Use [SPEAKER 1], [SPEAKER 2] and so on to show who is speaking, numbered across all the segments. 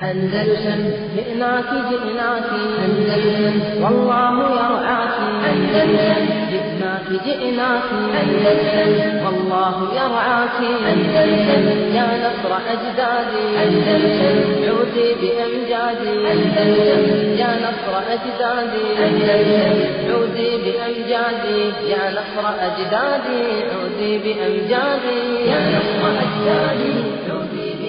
[SPEAKER 1] أندلسن جئناك جئناك أندلسن والله يرعاك أندلسن جئناك جئناك أندلسن والله يرعاك أندلسن يا نصر أجدادي أندلسن عودي بأمجادي أندلسن يا نصر أجدادي أندلسن عودي بأمجادي يا نصر أجدادي عودي بأمجادي يا نصر أجدادي عودي بأمجادي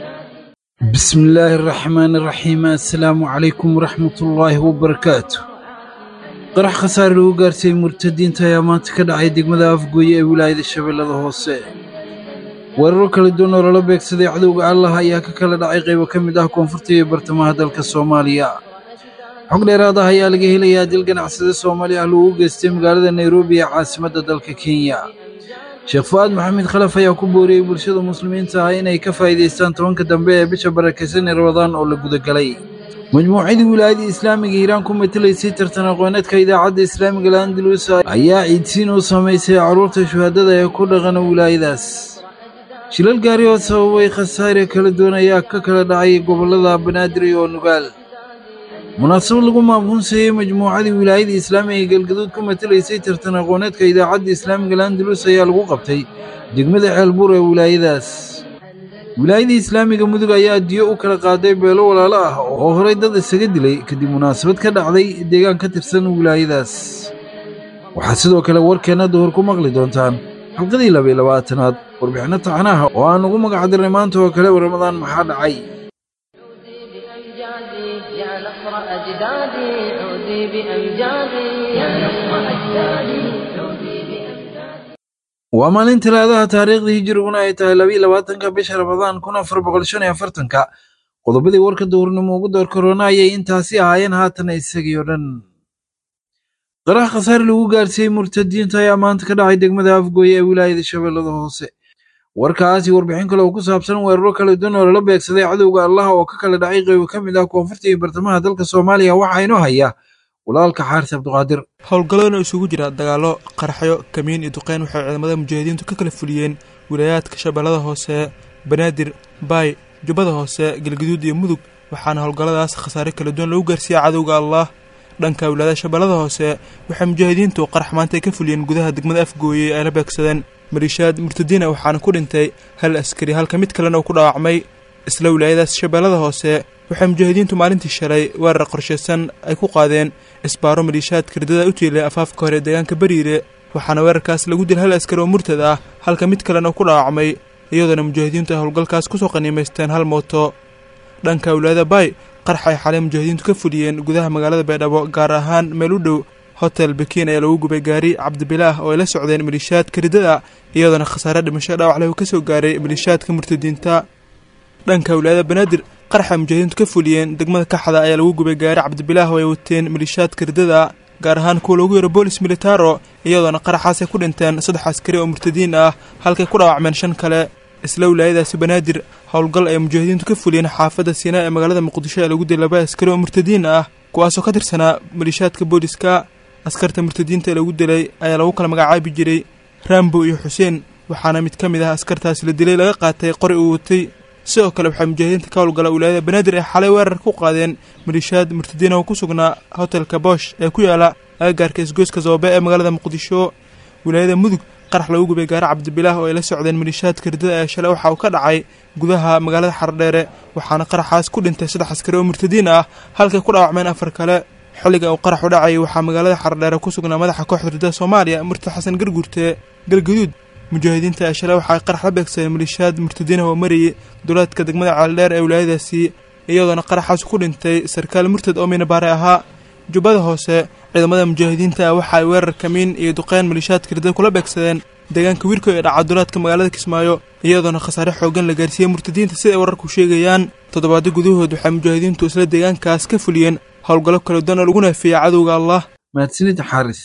[SPEAKER 2] بسم الله الرحمن الرحيم السلام عليكم ورحمة الله وبركاته qarax khasaare lagu gaarsiiyey murtadiinta ayaa maanta ka dhacay degmada afgooye ee wilaayada shabeellada hoose weeraro kala duwan oo lala beegsaday cadowga allah ayaa ka kala dhacay qaybo ka mid ah koonfurta iyo bartamaha dalka soomaaliya xog dheeraad ah ayaa laga helayaa dil ganacsade soomaali ah lagu geystay magaalada nairobi ee caasimadda dalka kenya sheekh fu'aad maxamed khalaf ayaa ku booriyey bulshada muslimiinta ah inay ka faa'iidaystaan tobanka dambe ee bisha barakaysan ee rabadaan oo la gudagalay majmuucadii wilaayada islaamiga hiiraan ku matelaysay tartan aqooneedka idaacadda islaamiga landalus ayaa ciidsiin u samaysay carruurta shuhaadada ee ku dhaqana wilaayadaas shilal gaari oo sababay khasaare kala duwan ayaa ka kala dhacay gobollada banaadir iyo nugaal munaasabad lagu maamuunsayey majmuucadii wilaayada islaamiga ee galgaduud ku matelaysay tartan aqooneedka idaacadda islaamiga landalus ayaa lagu qabtay degmada ceelbuur ee wilaayadaas wilaayada islaamiga mudug ayaa diyo u kala qaaday beelo walaalo ah oo horay dad isaga dilay kadib munaasabad ka dhacday deegaan ka tirsan wilaayadaas waxaad sidoo kale warkeenna duhur ku maqli doontaan xalqadii labaiy labaatanaad warbixinno taxanaha oo aan ugu magac dirnay maanta oo kale ramadaan maxaa dhacay
[SPEAKER 1] بأمجادي يا نصر أجدادي عودي بأمجادي يا نصر أجدادي عودي بأمجادي
[SPEAKER 2] waa maalin talaadaha taariikhdii hijiriguna ay tahay labiiy labaatanka bisha ramadaan kun afar boqol shan iyo afartanka qodobadii warka duhurnimo ugu door korona ayay intaasi ahaayeen haatan isagii oo dhan qarax khasaare lagu gaarsiiyey murtadiinta ayaa maanta ka dhacay degmada afgooye ee wilaayada shabeellada hoose warkaasi warbixin kale oo ku saabsan weeraro kala duwan oo lala beegsaday cadowga allah oo ka kala dhacay qaybo ka mid ah koonfurta iyo bartamaha dalka soomaaliya waxaa inoo haya walaalka xaaris cabdiqaadir
[SPEAKER 3] howlgalladan oo isugu jira dagaallo qarxyo kamiin iyo duqeyn waxay ciidamada mujaahidiintu ka kala fuliyeen wilaayaadka shabeellada hoose banaadir baay jubbada hoose galgaduud iyo mudug waxaana howlgalladaas khasaare kala duwan lagu gaarsiiyey cadowga allah dhanka wilaayada shabeellada hoose waxay mujaahidiintu qarax maanta ay ka fuliyeen gudaha degmada afgooye ay la beegsadeen maliishaad murtadiina waxaana ku dhintay hal askari halka mid kalena uu ku dhaawacmay isla wilaayadaas shabeellada hoose waxay mujaahidiintu maalintii shalay weerar qorshaysan ay ku qaadeen isbaaro maliishaadka ridada u tiilay afaafka hore deegaanka bariire waxaana weerarkaas lagu dilay hal askari oo murtad ah halka mid kalena uu ku dhaawacmay iyadoona mujaahidiintu ay howlgalkaas kusoo qaniimaysteen hal mooto dhanka wilaayada baay qarx ay xalay mujaahidiintu ka fuliyeen gudaha magaalada baydhabo gaar ahaan meel u dhow hotel bakiin ayaa lagu gubay gaari cabdibilaah oo ay la socdeen maliishaadka ridada iyadoona khasaare dhimasho dhaawac leh uu ka soo gaaray maliishaadka murtadiinta dhanka wilaayada banaadir qarxa mujaahidiintu ka fuliyeen degmada kaxda ayaa lagu gubay gaari cabdibilaah oo ay wateen maliishaadka ridada gaar ahaan kuwa loogu yaro boolis militaro iyadoona qaraxaas ay ku dhinteen saddex askari oo murtadiin ah halkay ku dhaawacmeen shan kale isla wilaayadaasi banaadir howlgal ay mujaahidiintu ka fuliyeen xaafadda siinaa ee magaalada muqdisho ee lagu dilay laba askari oo murtadiin ah kuwaasoo ka tirsanaa maliishaadka booliska askarta murtadiinta ee lagu dilay ayaa lagu kala magacaabi jiray rambo iyo xuseen waxaana mid ka mid ah askartaasi la dilay laga qaatay qori uu watay sidoo kale waxaa mujaahidiinta ka howlgala wilaayada banaadir ay xalay weerar ku qaadeen maliishaad murtadiina oo ku sugnaa hotelka boosh ee ku yaala agagaarka isgoyska zoobe ee magaalada muqdisho wilaayada mudug qarax lagu gubay gaari cabdibilaah oo ay la socdeen maliishaadka ridada ee shalay waxa uu ka dhacay gudaha magaalada xardheere waxaana qaraxaas ku dhintay saddex askari oo murtadiin ah halkay ku dhaawacmeen afar kale xilliga uu qaraxu dhacayay waxaa magaalada xardheere ku sugnaa madaxa kooxda ridada soomaaliya murtad xasan garguurte galgaduud mujaahidiinta ee shalay waxa ay qarax la beegsadeen maliishaad murtadiinah oo marayay duleedka degmada ceeldheer ee wilaayadaasi iyadoona qaraxaas ku dhintay sarkaal murtad oo minabaare ahaa jubbada hoose ciidamada mujaahidiinta ah waxa ay weerar kamiin iyo duqeyn maliishaadka ridada kula beegsadeen deegaanka wiirko ee dhaca duleedka magaalada kismaayo iyadoona khasaare xoogan la gaarsiiyey murtadiinta sida ay wararku sheegayaan toddobaadyo gudahood waxay mujaahidiintu isla deegaankaas ka fuliyeen howlgallo kala duwan oo lagu naafiyey cadowga allah
[SPEAKER 2] mahadsanid xaaris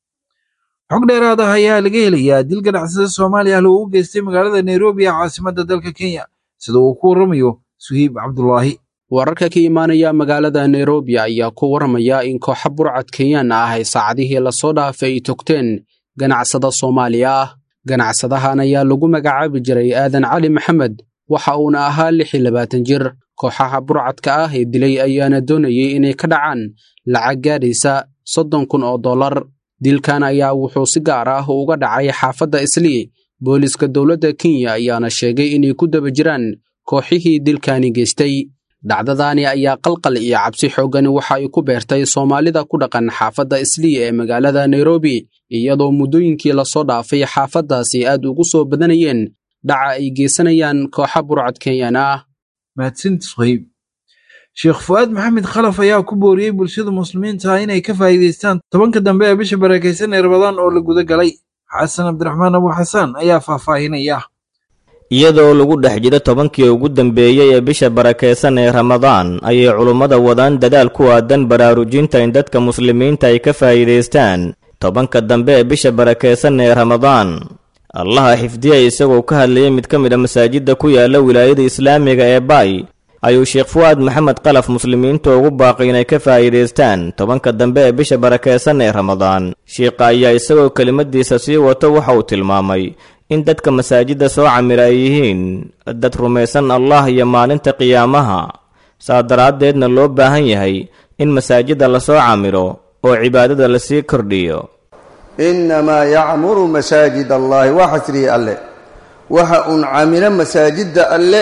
[SPEAKER 2] xog dheeraad ah ayaa laga helayaa dil ganacsada soomaaliya loogu geystay magaalada nairobi ee caasimadda dalka kenya sida uu ku warramayo suhiib cabdulaahi
[SPEAKER 4] wararka ka imaanaya magaalada nairobi ayaa ku warramaya in kooxa burcad kenyaan ah ay saacadihii lasoo dhaafay ay togteen ganacsada soomaaliya ah ganacsadahan ayaa lagu magacaabi jiray aadan cali maxamed waxa uuna ahaa lix iyo labaatan jir kooxaha burcadka ah ee dilay ayaana doonayay inay ka dhacaan lacag gaadhaysa soddon kun oo dollar dilkan ayaa wuxuu si gaar ah uga dhacay xaafadda islii booliska dowladda kenya ayaana sheegay inay ku daba jiraan kooxihii dilkani geystay dhacdadaani ayaa qalqal iyo cabsi xooggan waxa ay ku beertay soomaalida ku dhaqan xaafadda islii ee magaalada nairobi iyadoo muddooyinkii lasoo dhaafay xaafaddaasi aad ugu soo badanayeen dhaca ay geysanayaan kooxa burcad kenyan ah
[SPEAKER 2] mahadsantis qayb sheekh fu'aad maxamed khalaf ayaa ku booriyey bulshada muslimiinta ah inay ka faa'iidaystaan tobanka dambe ee bisha barakaysan ee rabadaan oo la guda galay xasan cabdiraxmaan abu xasaan ayaa faahfaahinaya
[SPEAKER 5] iyadoo lagu dhex jiro tobankii ugu dambeeyey ee bisha barakaysan ee ramadaan ayay culummada wadaan dadaal ku aadan baraarujinta in dadka muslimiinta ay ka faa'iidaystaan tobanka dambe ee bisha barakaysan ee ramadaan allaha xifdiya isagoo ka hadlayay mid ka mid a masaajidda ku yaala wilaayada islaamiga ee baay ayuu sheekh fu'aad maxamed qalaf muslimiinta ugu baaqay inay ka faa'iidaystaan tobanka dambe ee bisha barakaysan ee ramadaan shiikha ayaa isagoo kelimadiisa sii wato waxa uu tilmaamay in dadka masaajidda soo camira ay yihiin dad rumaysan allah iyo maalinta qiyaamaha saa daraaddeedna loo baahan yahay in masaajidda lasoo camiro oo cibaadada lasii kordhiyo
[SPEAKER 6] innamaa yacmuru masaajid allahi waa xasriye alle waxa uun camilo masaajidda alle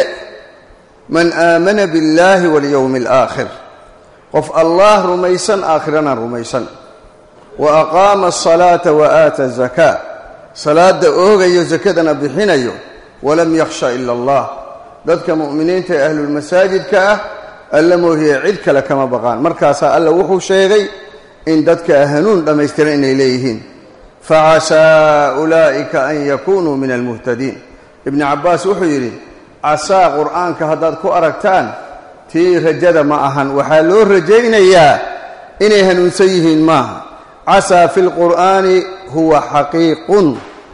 [SPEAKER 6] man aamana biاllaahi walyowmi alaakhir qof allah rumaysan aakhirana rumaysan wa aqaama asalaata wa aata azakaa salaadda oogayo sakadana bixinayo walam yakhsha ila allah dadka mu'miniinta ee ahlulmasaajidka ah alla moohiye cid kale kama baqaan markaasaa alla wuxuu sheegay in dadka hanuun dhammaystiran inay leeyihiin facasaa ulaa'ika an yakunuu min almuhtadiin ibnu cabbaas wuxuu yidhi casaa qur'aanka haddaad ku aragtaan tii rajada ma ahan waxaa loo rajaynayaa inay hanuunsan yihiin maaha casaa fi lqur'aani huwa xaqiiqun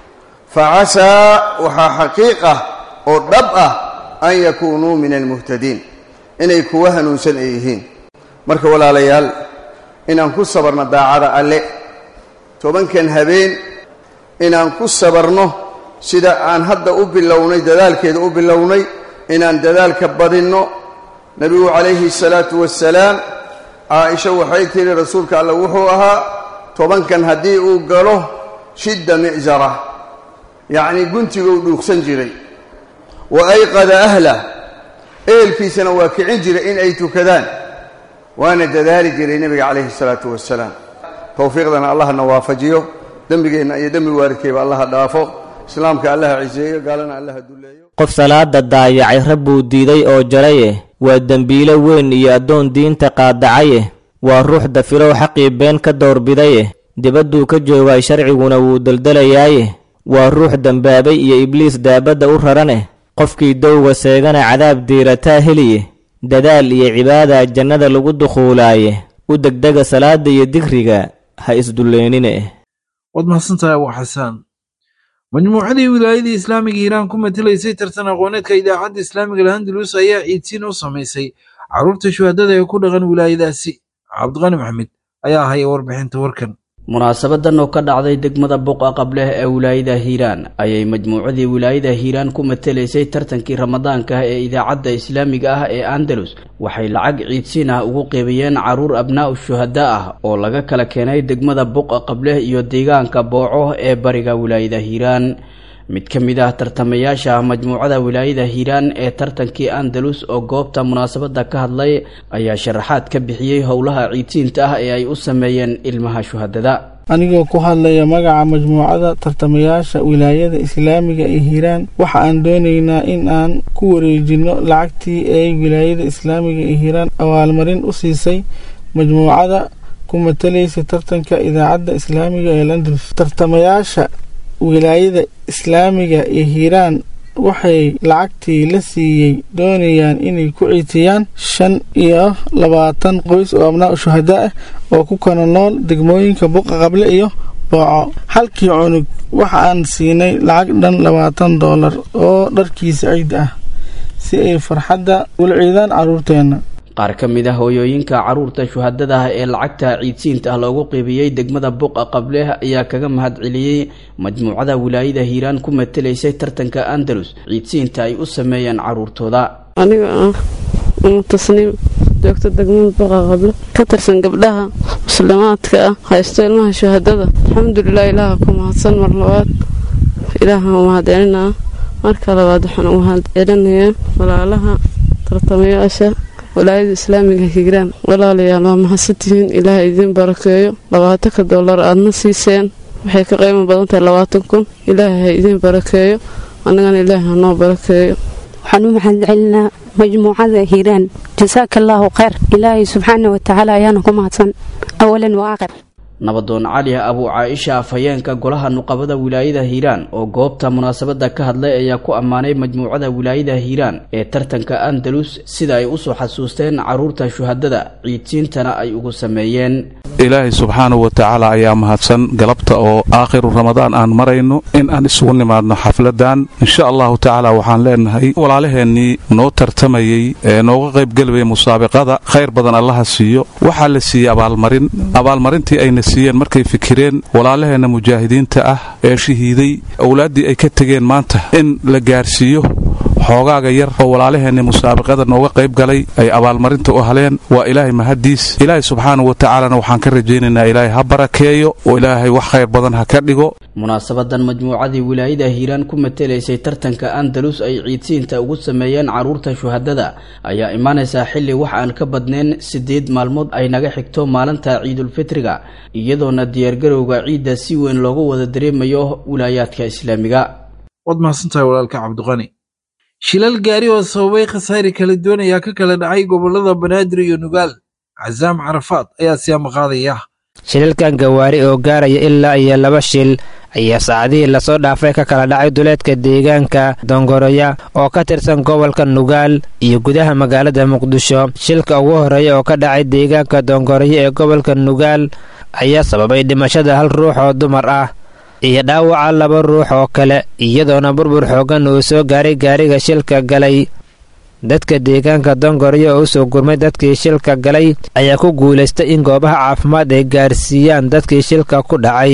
[SPEAKER 6] facasaa waxaa xaqiiq ah oo dhab ah an yakuunuu min almuhtadiin inay kuwa hanuunsan ay yihiin marka walaalayaal inaan ku sabarno daacada alle tobankan habeen inaan ku sabarno sida aan hadda u bilownay dadaalkeeda u bilownay inaan dadaalka badinno nebigu calayhi salaatu wassalaam caaisha waxay tidhi rasuulka alle wuxuu ahaa tobankan haddii uu galo shidda mi'jara yacnii guntiguu dhuugsan jiray wa ayqada ahlah ehelkiisana waa kicin jiray in ay tukadaan waana dadaali jiray nebiga calayhi salaatu wassalaam towfiiqdana allahna waafajiyo dembigeenna iyo dembi waaridkayba allaha dhaafo islaamka allaha ciseeyo gaalana allaha dulleeyo
[SPEAKER 5] qof salaada daayacay rabbuu diiday oo jaraye waa dembiilo weyn iyo addoon diinta qaadacaye waa ruux dafirow xaqii been ka doorbidaye dibadduu ka joogaay sharciguna wuu deldelayaaye waa ruux dembaabay iyo ibliis daabadda u raraneh qofkii dowga seegana cadaab diirataa heliye dadaal iyo cibaada jannada lagu dukhuulaaye u degdega salaada iyo digriga ha isdullaynine
[SPEAKER 2] waad mahadsantahay abu xasaan majmuucadii wilaayadii islaamiga hiiraan ku matelaysay tartan aqooneedka idaacadda islaamiga alhandalus ayaa ciidsiin u samaysay carruurta shuhadada ee ku dhaqan wilaayadaasi cabdiqani maxamed ayaa haya warbixinta warkan
[SPEAKER 7] munaasabadan oo ka dhacday degmada buqa qableh ee wilaayada hiiraan ayay majmuucadii wilaayada hiiraan ku matelaysay tartankii ramadaanka ah ee idaacadda islaamiga ah ee andalus waxay lacag ciidsiin ah ugu qeybiyeen caruur abnaa'u shuhada ah oo laga kala keenay degmada buqa qableh iyo deegaanka booco ee bariga wilaayada hiiraan mid ka mid ah tartamayaasha majmuucada wilaayada hiiraan ee tartankii andalus oo goobta munaasabada ka hadlay ayaa sharaxaad ka bixiyey howlaha ciidsiinta ah ee ay u sameeyeen ilmaha shuhadada
[SPEAKER 8] anigoo ku hadlaya magaca majmuucada tartamayaasha wilaayada islaamiga ee hiiraan waxa aan doonaynaa in aan ku wareejino lacagtii ay wilaayada islaamiga ee hiiraan abaalmarin u siisay majmuucada ku matalaysa tartanka idaacadda islaamiga ee landalus tartamayaasha wilaayada islaamiga ee hiiraan waxay lacagtii la siiyey doonayaan inay ku ciitiyaan shan iyo labaatan qoys oo abnaa shuhada ah oo ku kala nool degmooyinka buqa qable iyo booco halkii cunug waxa aan siinay lacag dhan labaatan doolar oo dharkiisa ciid ah si ay farxadda ula ciidaan carruurteenna
[SPEAKER 7] qaar ka mid ah hooyooyinka carruurta shuhadada ah ee lacagta ciidsiinta ah loogu qiibiyey degmada buqa qableh ayaa kaga mahad celiyey majmuucada wilaayada hiiraan ku matelaysay tartanka andalus ciidsiinta ay u sameeyeen carruurtooda
[SPEAKER 9] aniga ah umu tasniim joogto degmada baqa qablo ka tirsan gabdhaha muslimaadka ah haysto ilmaha shahaadada alxamdulilah ilaaha ku mahadsan mar labaad ilaaha mahadcelinaa marka labaad waxaan u mahadcelinayaa walaalaha tartamayaasha walaayada islaamiga higraan walaalayaal waa mahadsantihiin ilaaha idiin barakeeyo labaatanka doolar aadna siiseen waxay ka qiimo badan tahay labaatan kun ilaaha ha idiin barakeeyo annagana ilaaha hanoo barakeeyo
[SPEAKER 10] waxaan u mahadcelinaa majmuucada hiiraan jasaaka allaahu khayr ilaahay subxaana watacaala ayaana ku mahadsan awalan wa aakhir
[SPEAKER 7] nabadoon cali abu caaisha afhayeenka golaha nuqabada wilaayada hiiraan oo goobta munaasabada ka hadlay ayaa ku ammaanay majmuucada wilaayada hiiraan ee tartanka andalus sida ay usoo xasuusteen caruurta shuhadada ciidsiintana ay ugu sameeyeen
[SPEAKER 11] ilaahay subxaanahu wa tacaala ayaa mahadsan galabta oo aakhiru ramadaan aan marayno in aan isugu nimaadno xafladan insha allahu tacaala waxaan leenahay walaalaheennii noo tartamayey ee nooga qaybgelaya musaabiqada khayr badan allaha siiyo waxaa la siiyey abaalmarin abaalmarintii ayna siiyeen markay fikireen walaalaheenna mujaahidiinta ah ee shahiiday owlaaddii ay ka tegeen maanta in la gaarsiiyo xoogaaga yar oo walaalaheenni musaabiqada nooga qayb galay ay abaalmarinta u haleen waa ilaahay mahaddiis ilaahay subxaanahu wa tacaalana waxaan ka rajaynaynaa ilaahay ha barakeeyo oo ilaahay wax khayr badan ha ka dhigo
[SPEAKER 7] munaasabadan majmuucadii wilaayada hiiraan ku matelaysay tartanka andalus ay ciidsiinta ugu sameeyeen caruurta shuhadada ayaa imaanaysaa xilli wax aan ka badnayn siddeed maalmood ay naga xigto maalinta ciidulfitriga iyadoona diyaargarowga ciidda si weyn loogu wada dareemayo wilaayaadka islaamiga
[SPEAKER 2] waad mahadsantahay walaalka cabdiqani shilal gaari oo sababay khasaare kala duwan ayaa ka kala dhacay gobollada banaadir iyo nugaal casaam carafaad ayaa siyaama qaadaya
[SPEAKER 12] shilalkan gawaari oo gaaraya ilaa iyo laba shil ayaa saacadihii lasoo dhaafay ka kala dhacay duleedka deegaanka dongoroya oo ka tirsan gobolka nugaal iyo gudaha magaalada muqdisho shilka ugu horreeya oo ka dhacay deegaanka dongoroya ee gobolka nugaal ayaa sababay dhimashada hal ruux oo dumar ah iyo dhaawaca laba ruux oo kale iyadoona burbur xooggan uu soo gaaray gaariga shilka galay dadka deegaanka dongoryo oo u soo gurmay dadkii shilka galay ayaa ku guulaystay in goobaha caafimaad ay gaarsiiyaan dadkii shilka ku dhacay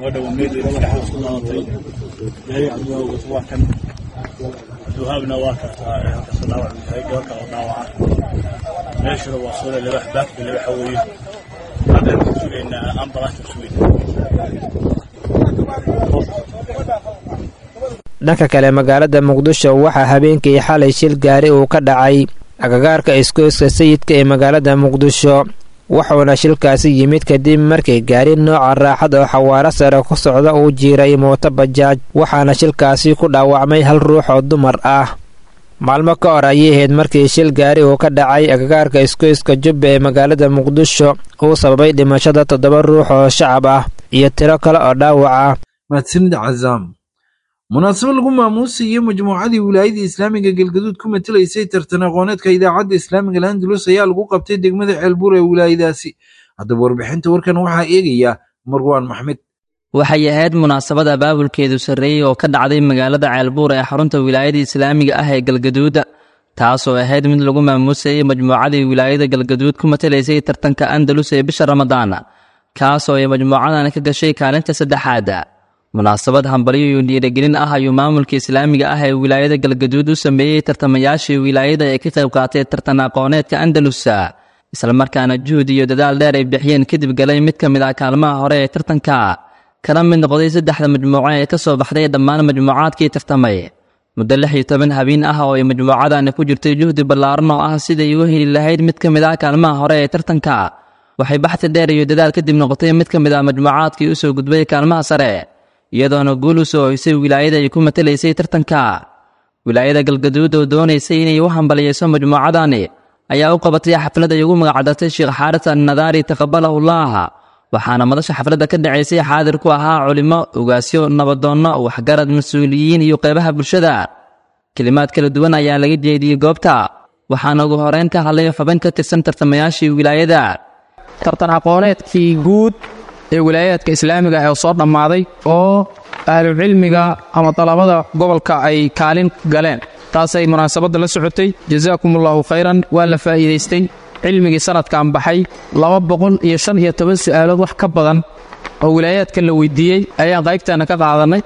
[SPEAKER 12] dhanka kale magaalada muqdisho waxaa habeenkii xalay shil gaari uu ka dhacay agagaarka iskooyska sayidka ee magaalada muqdisho wuxuuna shilkaasi yimid kadib markii gaari nooca raaxad oo xawaaro sare ku socda uu jiiray mooto bajaaj waxaana shilkaasi ku dhaawacmay hal ruux oo dumar ah maalmo ka hor ayay ahayd markii shil gaari uu ka dhacay agagaarka iskooyska jubba ee magaalada muqdisho uu sababay dhimashada toddoba ruux oo shacab ah iyo tiro kale oo dhaawaca
[SPEAKER 2] mahadsanid cazaam munaasabad lagu maamuusayay majmuucadii wilaayada islaamiga galgaduud ku matelaysay tartan aqooneedka idaacadda islaamiga landalus ayaa lagu qabtay degmada ceelbuur ee wilaayadaasi haddaba warbixinta warkan waxaa eegaya marwaan maxmed
[SPEAKER 13] waxay ahayd munaasabad abaabulkeedu sarreeyey oo ka dhacday magaalada ceelbuur ee xarunta wilaayada islaamiga ah ee galgaduud taasoo ahayd mid lagu maamuusayay majmuucadii wilaayada galgaduud ku matelaysay tartanka andalus ee bisha ramadaan kaasoo ay majmuucadan ka gashay kaalinta saddexaad munaasabad hambalyo iyo dhiirigelin ah ayuu maamulka islaamiga ah ee wilaayada galgaduud u sameeyey tartamayaashii wilaayada ee ka qayb qaatay tartan aqooneedka andalus islamarkaana juhud iyo dadaal dheer ay bixiyeen kadib galay mid ka mid ah kaalmaha hore ee tartanka kana mid noqday saddexda majmuuco ee ka soo baxday dhammaan majmuucaadkii tartamay muddo lix iyo toban habeen ah oo ay majmuucadani ku jirtay juhdi ballaaran oo ah siday uga heli lahayd mid ka mid ah kaalmaha hore ee tartanka waxay baxti dheer iyo dadaal kadib noqotay mid ka mid ah majmuucaadkii u soo gudbay kaalmaha sare iyadoona guul u soo hoysay wilaayada ay ku matelaysay tartanka wilaayada galgaduud oo doonaysay inay u hambaliyeyso majmuucadani ayaa u qabatay xaflad ay ugu magacdartay sheekh xaaris annadaari taqabalahullah waxaana madasha xafladda ka dhacaysay xaadir ku ahaa culimo ugaasyo nabadoonno waxgarad mas-uuliyiin iyo qeybaha bulshada kelimaad kala duwan ayaa laga jeediyey goobta waxaana ugu horeyn ka hadlay xubin ka tirsan tartamayaashii wilaayada
[SPEAKER 14] tartan aqooneedkii guud ee wilaayaadka islaamiga ee soo dhammaaday oo ahlucilmiga ama dalabada gobolka ay kaalin galeen taasay munaasabadda la socotay jasaakumullahu khayran waa la faa'iidaystay cilmigii sanadkan baxay laba boqol iyo shan iyo toban su'aalood wax ka badan oo wilaayaadka la weydiiyey ayaan qaybtaanna ka qaadannay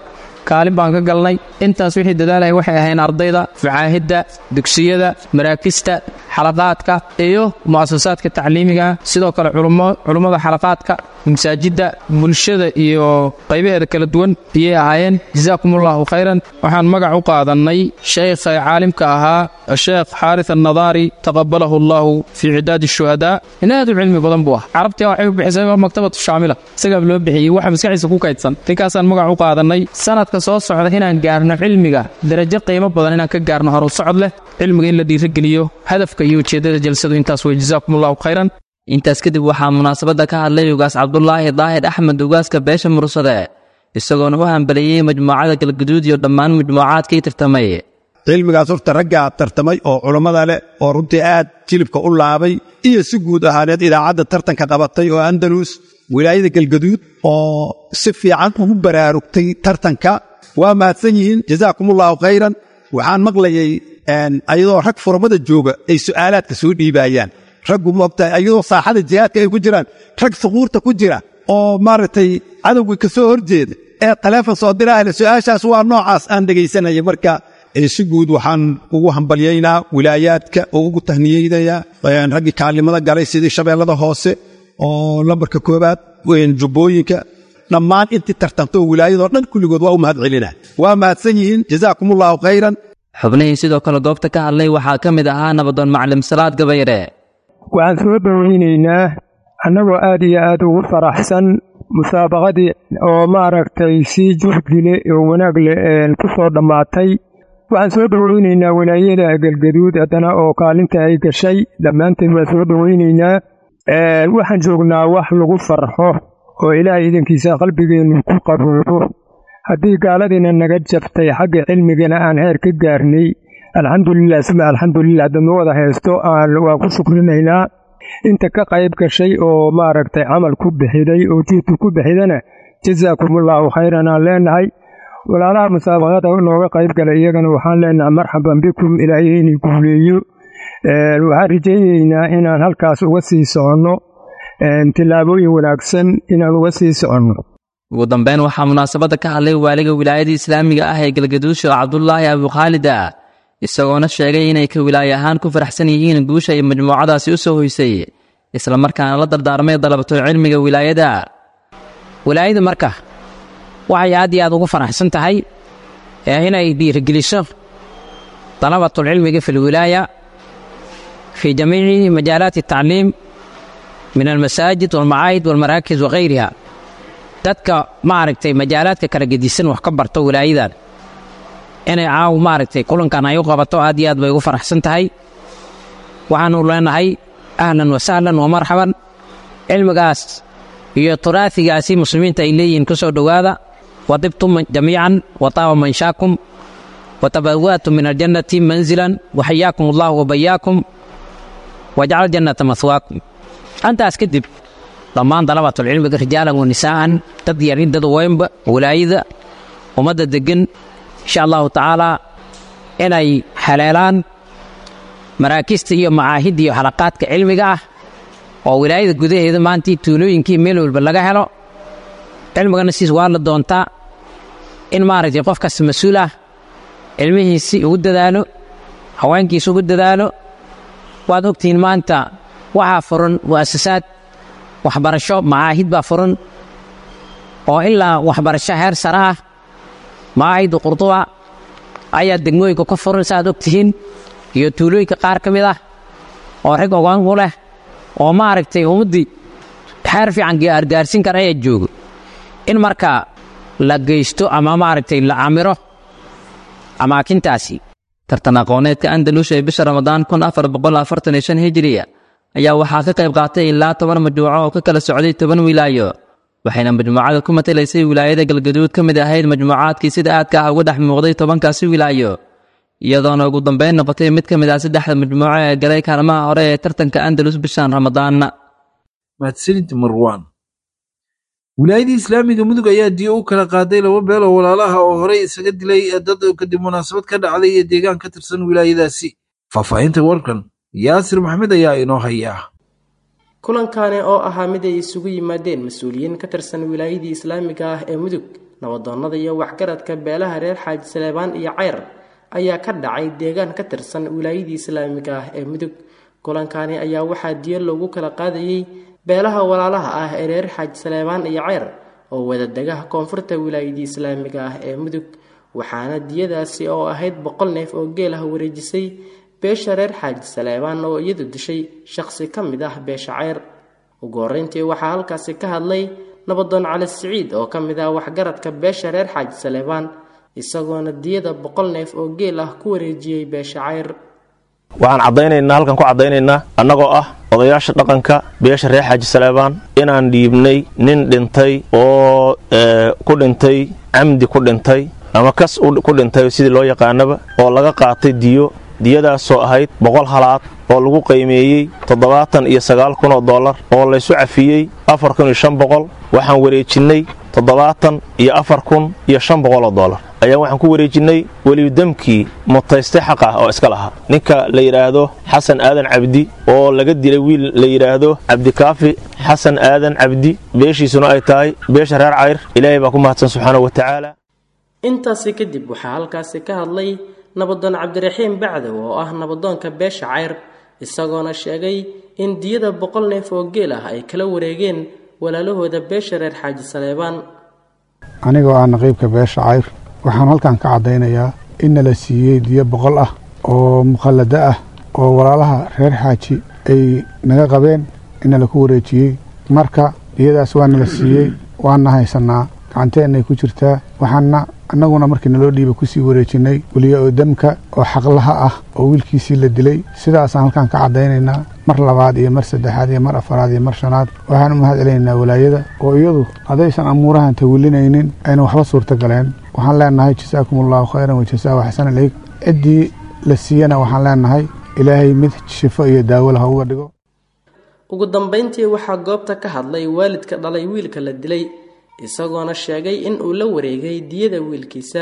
[SPEAKER 14] kaalin baan ka galnay intaas wixii dadaalaya waxay ahayn ardayda facaahidda dugsiyada maraakista xalaqaadka iyo mu'asasaadka tacliimiga sidoo kale culummada xalaqaadka masaajidda bulshada iyo qaybaheeda kala duwan ayay ahaayeen jasaakumullahu khayran waxaan magac u qaadannay sheekha caalimka ahaa sheekh xaaris annadaari taqabalahu allahu fii cidaadi shuhadaa in aad u cilmi badan buu ah carabtii waxay u bixisay waa maktabatu shaamila isagaa loo bixiyey waxa maskaxiisa ku kaydsan ninkaasaan magac u qaadannay sanadka soo socda inaan gaarno cilmiga darajo qiimo badan inaan ka gaarno horu socod leh cilmiga in la dhiirageliyo hadafka iyo ujeeddada jalsadu intaas wey jasaakumullahu khayran
[SPEAKER 13] intaas kadib waxaa munaasabadda ka hadlay ugaas cabdulaahi daahir axmed ugaaska beesha mursade isagoona u hambaleeyey majmuucada galguduud iyo dhammaan majmuucaadkii tartamay
[SPEAKER 15] cilmigaas horta raggaa tartamay oo culammada leh oo runtii aad jilibka u laabay iyo si guud ahaaneed idaacadda tartanka qabatay oo andalus wilaayada galgaduud oo si fiican ugu baraarugtay tartanka waa mahadsan yihiin jasaakumullahu khayran waxaan maqlayay ayadoo rag furmada jooga ay su'aalaadka soo dhiibaayaan raggu moogtahay ayadoo saaxada jihaadka ay ku jiraan rag suquurta ku jira oo maaragtay cadowgii ka soo horjeeda ee taleefon soo diraale su'aashaas waa noocaas aan dhegaysanaya marka si guud waxaan ugu hambalyaynaa wilaayaadka oo ugu tahniyeynayaa raggii kaalnimada galay sidii shabeellada hoose oo lambarka koobaad jubbooyinka dhammaan intii tartantoo wilaayadoo dhan kulligood waa u mahad celinaa waa mahadsan yihiin jasaakumullahu khayran
[SPEAKER 13] xubnihii sidoo kale goobta ka hadlay waxaa ka mid ahaa nabadoon maclim salaad gabayre
[SPEAKER 16] waxaan soo dhoweynaynaa annagoo aad iyo aad ugu faraxsan musaabaqadii oo maaragtay si juhdile oo wanaag leh ku soo dhammaatay waxaan soo dhoweynaynaa walaayada galgaduud haddana oo kaalinta ay gashay dhammaanteed waan soo dhoweynaynaa waxaan joognaa wax lagu farxo oo ilaahay idankiisa qalbigeennu ku qaboobo haddii gaaladiina naga jabtay xagga cilmigana aan heer ka gaarnay alxamdulilah suma alxamdulilah haddadna wada haysto waan ku shukrinaynaa inta ka qayb gashay oo maaragtay camal ku bixiday oo jiidku ku bixidana jasaakumullahu khayran aan leenahay walaalaha musaabaqada nooga qayb galay iyagana waxaan leenahay marxaban bikum ilaahay inay guuleeyo waxaan rajaynaynaa inaan halkaas uga sii soconno tillaabooyin wanaagsan inaan uga sii soconno
[SPEAKER 13] ugu dambeyn waxaa munaasabadda ka hadlay waaliga wilaayada islaamiga ah ee galgaduud sheekh cabdulaahi abukhaalida isagoona sheegay inay ka wilaaye ahaan ku faraxsan yihiin guusha ay majmuucadaasi u soo hoysay islamarkaana la dardaarmay dalabato cilmiga wilaayada
[SPEAKER 17] wilaayada marka waxay aad iyo aad ugu faraxsan tahay inay dhiirigeliso dalabatulcilmiga fi lwilaaya fii jamiici majaalaati atacliim min almasaajid walmacaahid walmaraakis wakhayriha dadka maaragtay majaalaadka kala gedisan wax ka barto wilaayadan inay caaw maaragtay kulankan ay u qabato aad iyo aad bay ugu faraxsan tahay waxaanu leenahay ahlan wa sahlan wa marxaban cilmigaas iyo turaasigaasi muslimiinta ay leeyihiin ku soo dhowaada wadibtum jamiican wa taaba manshaakum wa tabawa'tum min aljannati manzilan wa xayaakum allahu wa bayaakum wajcal jannata mahwaakum antaas kadib dhammaan dalabatulcilmiga rijaalan wa nisaa'an dad yarin dad weynba walaayada ummadda deggan insha allahu tacaalaa inay haleelaan maraakista iyo macaahidda iyo xalaqaadka cilmiga ah oo wilaayada gudaheeda maantii tuulooyinkii meel walba laga helo cilmigana siis waa la doontaa in maaragtay qof kasta mas-uul ah cilmihiisii ugu dadaalo haweenkiisa ugu dadaalo waad ogtihiin maanta waxaa furan mu'asasaad waxbarasho macaahid baa furan oo ilaa waxbarasho heer sare ah macaahidda qurduba ayaa degmooyinka ka furan saaad og tihiin iyo tuulooyinka qaar ka mid ah oo rag ogaan u leh oo maaragtay ummaddii xeer fiican gaargaarsin kara ayaa joogo in marka la geysto ama maaragtay la camiro amaakintaasi
[SPEAKER 13] tartan aqooneedka andalus ee bisha ramadaan kun afar boqol afartan iyo shan hijiriya ayaa waxaa ka qayb qaatay ilaa toban majmuuco oo ka kala socday toban wilaayo waxayna majmuucada ku matalaysay wilaayada galgaduud ka mid ahayd majmuucaadkii sida aadka ah uga dhex muuqday tobankaasi wilaayo iyadoona ugu dambeyn noqotay mid ka mid ah saddexda majmuuco ee galay kaalmaha hore ee tartanka andalus bishan ramadaanna
[SPEAKER 2] mahadsanid marwaan wilaayadii islaamiga mudug ayaa diyo u kala qaaday laba beel oo walaalaha oo horey isaga dilay dad kadib munaasabad ka dhacday iyo deegaan ka tirsan wilaayadaasi faahfaahinta warkan yaasir maxmed ayaa inoo hayaa
[SPEAKER 18] kulankani oo ahaa mid ay isugu yimaadeen mas-uuliyiin ka tirsan wilaayadii islaamiga ah ee mudug nabadoonnada iyo waxgaradka beelaha reer xaaji saleebaan iyo ceyr ayaa ka dhacay deegaan ka tirsan wilaayadii islaamiga ah ee mudug kulankani ayaa waxaa diyo loogu kala qaadayey beelaha walaalaha ah ee reer xaaji saleebaan iyo ceyr oo wadadegaha koonfurta wilaayadii islaamiga ah ee mudug waxaana diyadaasi oo ahayd boqol neef oo geel ah wareejisay beesha reer xaaji saleebaan oo iyadu dishay shaqsi ka mid ah beesha ceyr ugu horreyntii waxaa halkaasi ka hadlay nabadoon cali siciid oo ka mid ah waxgaradka beesha reer xaaji saleebaan isagoona diyada boqol neef oo geel ah ku wareejiyey beesha ceyr
[SPEAKER 19] waxaan caddaynaynaa halkan ku caddaynaynaa annagoo ah odayaasha dhaqanka beesha reer xaaji saleebaan inaan dhiibnay nin dhintay oo ku dhintay camdi ku dhintay ama kas ku dhintay sidii loo yaqaanaba oo laga qaatay diyo diyadaasoo ahayd boqol halaad oo lagu qiimeeyey toddobaatan iyo sagaal kun oo dollar oo laysu cafiyey afar kun iyo shan boqol waxaan wareejinnay toddobaatan iyo afar kun iyo shan boqol oo dollar ayaan waxaan ku wareejinnay welidamkii mutayste xaq ah oo iska lahaa ninka la yidhaahdo xasan aadan cabdi oo laga dilay wiil la yidhaahdo cabdikaafi xasan aadan cabdi beeshiisuna ay tahay beesha reer cayr ilaahay baa ku mahadsan subxaanahu wa tacaala
[SPEAKER 18] intaasi kadib waxaa halkaasi ka hadlay nabadoon cabdiraxiim bacdow oo ah nabadoonka beesha cayr isagoona sheegay in diyada boqol neef oo geel ah ay kala wareegeen walaalahooda beesha reer xaaji saleebaan
[SPEAKER 20] anigoo ah naqiibka beesha cayr waxaan halkan ka caddaynayaa inna la siiyey diyo boqol ah oo mukhallado ah oo walaalaha reer xaaji ay naga qabeen inna laku wareejiyey marka diyadaas waana la siiyey waana haysannaa gacanteennay ku jirtaa waxaana annaguna markii naloo dhiiba kusii wareejinnay weliya oo demka oo xaqlaha ah oo wiilkiisii la dilay sidaasaan halkan ka caddaynaynaa mar labaad iyo mar saddexaad iyo mar afaraad iyo mar shanaad waxaan u mahad celinaynaa walaayada oo iyadu haddaysan amuurahan tawilinaynin ayna waxba suurta galeen waxaan leenahay jasaakum allahu khayran wajasaahu xasan ilayk ciddii la siiyana waxaan leenahay ilaahay mid shifo iyo daawo laha uga dhigo
[SPEAKER 18] ugu dambayntii waxaa goobta ka hadlay waalidka dhalay wiilka la dilay isagoona sheegay in uu la wareegay diyada wiilkiisa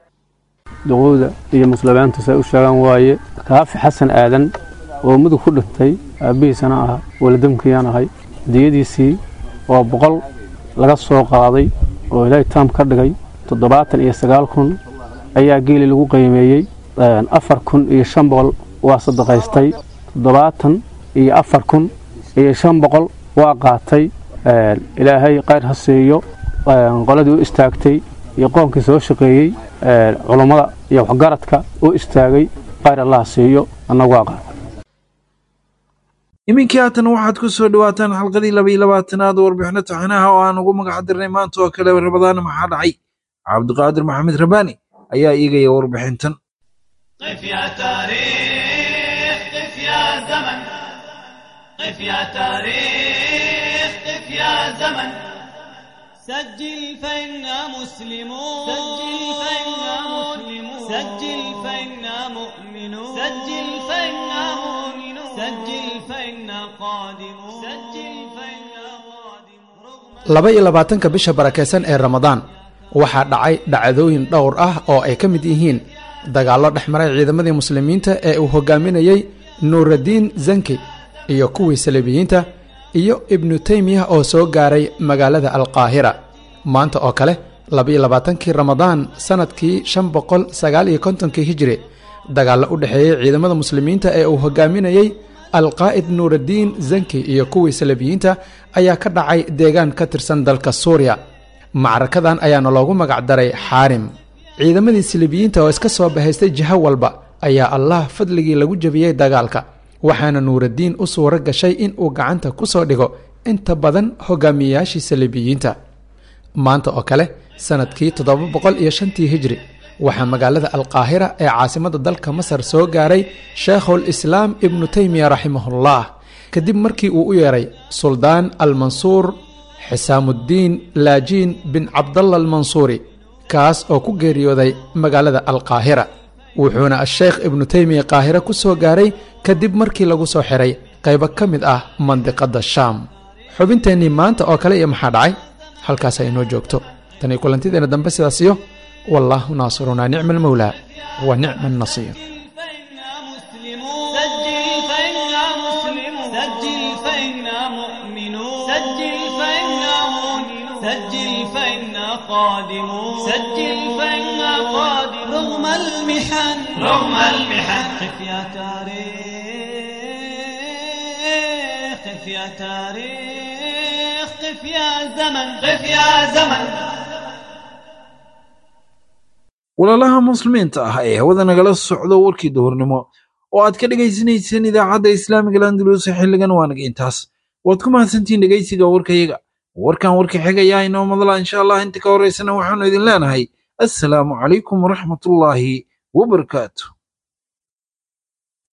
[SPEAKER 21] duqowda iyo muslimiinta say u sheegaan waaye kaafi xasan aadan oo mudug ku dhintay aabbihiisana ah waladamkiyaan ahay diyadiisii oo boqol laga soo qaaday oo ilaahay taam ka dhigay toddobaatan iyo sagaal kun ayaa geeli lagu qiimeeyey afar kun iyo shan boqol waa sadaqaystay toddobaatan iyo afar kun iyo shan boqol waa qaatay ilaahay qayr ha siiyo qoladii u istaagtay iyo qoonkii soo shaqeeyey culummada iyo waxgaradka u istaagay qayr allah siiyo annagu waa qaata
[SPEAKER 2] iminkii haatan waxaad ku soo dhawaataan xalqadii laba iyo labaatanaad warbixino taxanaha oo aan ugu magac dirnay maanta oo kale rabadaan maxaa dhacay cabdiqaadir maxamed rabaani ayaa iigaya warbixintan
[SPEAKER 22] قف يا تاريخ قف يا زمن قف يا تاريخ قف يا زمن سجل فإنا مسلمون سجل فإنا مسلمون سجل فإنا مؤمنون سجل فإنا مؤمنون سجل فإنا قادمون سجل فإنا
[SPEAKER 23] laba iyo labaatanka bisha barakaysan ee ramadaan waxaa dhacay dhacdooyin dhowr ah oo ay ka mid yihiin dagaallo dhex maray ciidamadii muslimiinta ee uu hogaaminayey nuuraddiin zanki iyo kuwii saliibiyiinta iyo ibnu teymiya oo soo gaaray magaalada alqaahira maanta oo kale labaiyo labaatankii ramadaan sannadkii shan boqol sagaal iyo kontonkii hijiri dagaallo u dhexeeyey ciidamada muslimiinta ee uu hogaaminayey alqaa'id nuuraddiin zanki iyo kuwii saliibiyiinta ayaa ka dhacay deegaan ka tirsan dalka suuriya macrakadan ayaana loogu magac daray xaarim ciidamadii silibiyiinta oo iska soo bahaystay jiho walba ayaa allah fadligii lagu jebiyey dagaalka waxaana nuuraddiin u suuro gashay in uu gacanta ku soo dhigo inta badan hogaamiyeyaashii saliibiyiinta maanta oo kale sannadkii toddoba boqol iyo shantii hijri waxaa magaalada alqaahira ee caasimadda dalka masar soo gaaray sheikhul islaam ibnu teymiya raximahullah kadib markii uu u yeedhay suldaan almansuur xisaamuuddiin laajiin bin cabdalla almansuuri kaas oo ku geeriyooday magaalada alqaahira wuxuuna asheykh ibnu teymiya qaahire ku soo gaaray kadib markii lagu soo xiray qaybo ka mid ah mandiqadda shaam xubinteennii maanta oo kale iyo maxaa dhacay halkaas ay inoo joogto tanii kulantideenna dambe sidaasiyo wallaahu naasirunaa nicma almawlaa wa nicma annasiir
[SPEAKER 22] سجل فإنا مسلمون سجل فإنا مؤمنون سجل فإنا مؤمنون سجل فإنا قادمون سجل فإنا قادمون رغم المحن رغم المحن قف يا تاريخ قف يا تاريخ قف يا زمن قف يا زمن
[SPEAKER 2] walaalaha muslimiinta ah ee hawada nagala socdo warkii duhurnimo oo aad ka dhegaysanayseen idaacadda islaamiga landalus xilligan waa naga intaas waad ku mahadsantihiin dhegaysiga warkayaga warkan warka xigayaa inoo madala insha allah inta ka horeysana waxaanu idin leenahay assalaamu calaykum waraxmatullaahi wabarakaatu